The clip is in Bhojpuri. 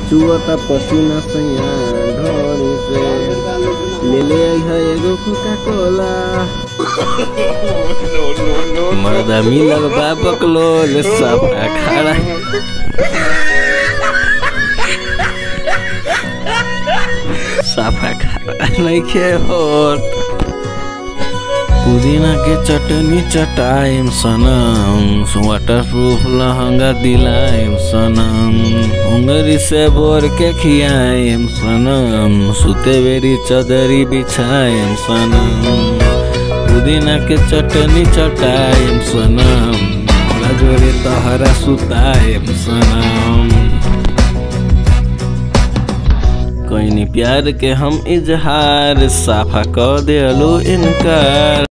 चुअता पसीना सैया ढोरी से ले ले है एगो कोका कोला मर्दा मिलल बा बकलोल सफा खड़ा सफा खड़ा नइखे होत पुदीना के चटनी चटाइम सनम वाटर प्रूफ लहंगा दिलाइम सनम उंगरी से बोर के खियाइम सनम सुते बेरी चदरी बिछाइम सनम पुदीना के चटनी चटाइम सनम जोरे तहरा सुताइम सनम कोई प्यार के हम इजहार साफा क देलू इनकार